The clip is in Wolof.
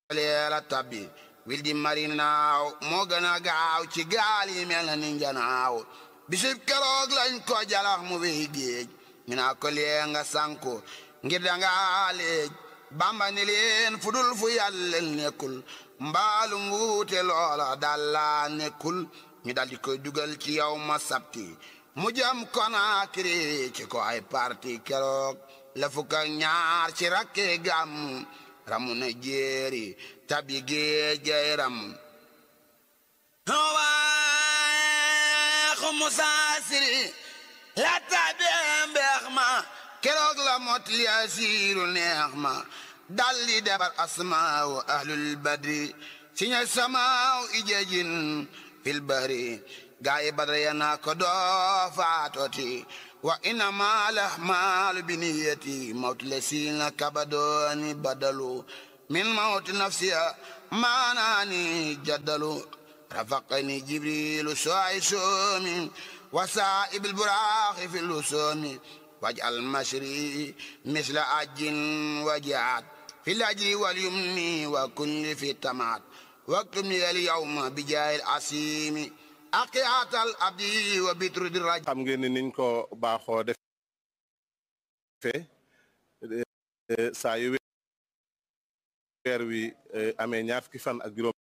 leela tabbi wil di mari naaw moo gën a gaaw ci gaal yi mel na ni njanaaw bisib keroog lañ ko jalax mu wéy géej ñu naa ko lee nga sanku ngir danga léej bamba ni leen fudul fu yàlla nekkul mbaalu nguute loola dalla nekkul ñu daldi koy dugal ci yow ma sabti mu jëm Konaakiri ci ko ay parti keroog la fukk ak ñaar ci rakke gàmm ramu na jéeri tabi géej gay ram waaxu musaasiri la tabi mbeex ma keroog la mot li asiiru neex ma dalli defar asmaaw ahlul badri si ña samaaw ijejin fil bari gaayi badra ya naa ko doo faatoti wa innama lahmaalu biniyati mawtu le siina kabadooni badalu min mawti nafsiya maanaani jaddalu rafaqani jibrilu soay soomi wa saa'ibil buraaxi fi lusoomi waj'al mashri misla ajjin wajaat fi lajri wal yumni wa kulli fi tamaat waktub li al yawma bi jaayil asiimi aqiyaatal abdi wa bitru di raj xam ngeen ni niñ ko baaxoo defee saa yu weer wi amee ñaar fukki fan ak juróom